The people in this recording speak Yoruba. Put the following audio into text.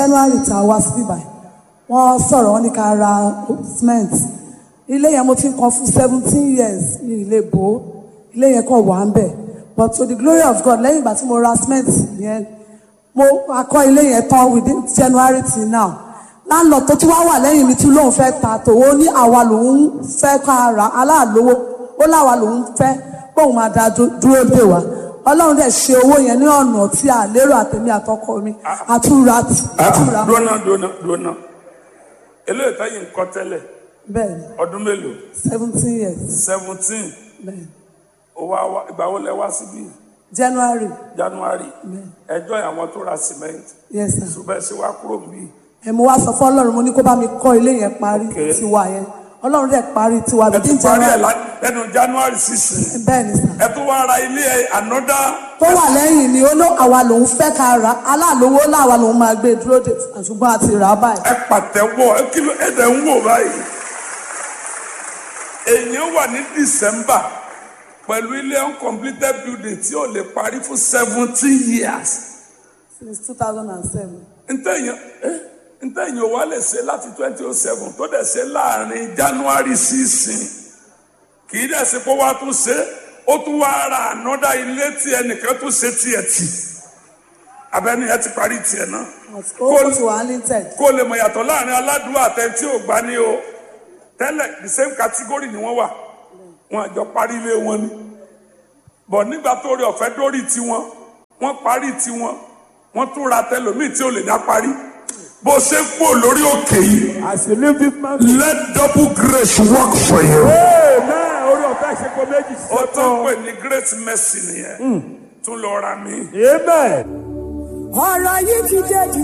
january tá a wá síbí báyìí wọ́n sọ̀rọ̀ wọ́n ní ká ra cement ilé yẹn mo ti ń kan fún seventeen years ní ilé bò ó ilé yẹn kàn wà ń bẹ̀ but to the glory of God lẹ́yìn ìgbà tí mo ra cement yẹn mo akọ́ ilé yẹn tán within january till now landlord tó tún wá wà lẹ́yìn mi tún lóun fẹ́ ta tòun ní àwa lòun fẹ́ ká ra aláàlówó ó láwa lòun fẹ́ bóun máa da dú- dúró dè wá ọlọ́run dẹ̀ ṣe owó yẹn ní ọ̀nà tí a lérò àtẹ̀mí àtọkọ mi àtúra àtúra dúnà dúnà dúnà eléyìí táyì ń kọ́ tẹ́lẹ̀ bẹ́ẹ̀ ni ọdún mélòó seventeen years seventeen bẹ́ẹ̀ ni owó àwa ìgbà wo lẹ wá síbí january january ẹjọ́ àwọn tó ra cement yes sir ṣùgbọ́n ẹ ṣe wá kúrò níbí ẹ̀ mo wá sọ fún ọlọ́run mo ní kó bá mi kọ́ ilé yẹn parí Okay. tiwa yẹn ọlọ́run dẹ̀ parí tiwa ẹ within tún parí ẹ january lá- lẹ́nu january sixteen bẹ́ẹ̀ ni sir ẹ tún wá ra ilé ẹ another tó wà lẹ́yìn ni ó ló àwa lòun fẹ́ ká ra aláàlówó láwa lòun máa gbé dúró dè ṣùgbọ́n a ti rà á báyìí ẹ pàtẹ́wọ́ ẹ kí ló ẹ dẹ̀ ń wò báyìí èèyàn wà ní december pẹ̀lú ilé uncompleted building tí ò lè parí fún seventeen years since two thousand and seven ntẹ̀yìn eh, ntẹ̀yìn wa lè ṣe láti twenty oh seven tó dẹ̀ ṣe láàrin january sísìn kì í dẹ̀ ṣe pé wàá tún ṣe ó tún wá ra ànọ́dá ilé tí ẹnìkan tún ṣe tiẹ̀ tì abẹ́ni ẹ ti parí tiẹ̀ náà ó ti wà limited kó lè mọ̀ yàtọ̀ láàrin aládùúgbò àtẹ̀ntí ò gbá ní o tẹ́lẹ̀ the same category ni wọ́n wà wọn àjọ parí ilé wọn ni bọ̀ nígbà tó rí ọ̀fẹ́ dórí tiwọn wọ́n parí tiwọn wọ́n tún ra tẹlòmíì tí ò lè dá parí bó ṣe ń kú lórí òkè yìí As you leave this man, let double grace work for you. amen. Orí ọ̀fẹ́ ṣe kó méjì sí ó tán ọ̀tọ̀. pè ní great mercy nìyẹn tún lọ ra mi. Amen. ọ̀rọ̀ yìí ti dé jù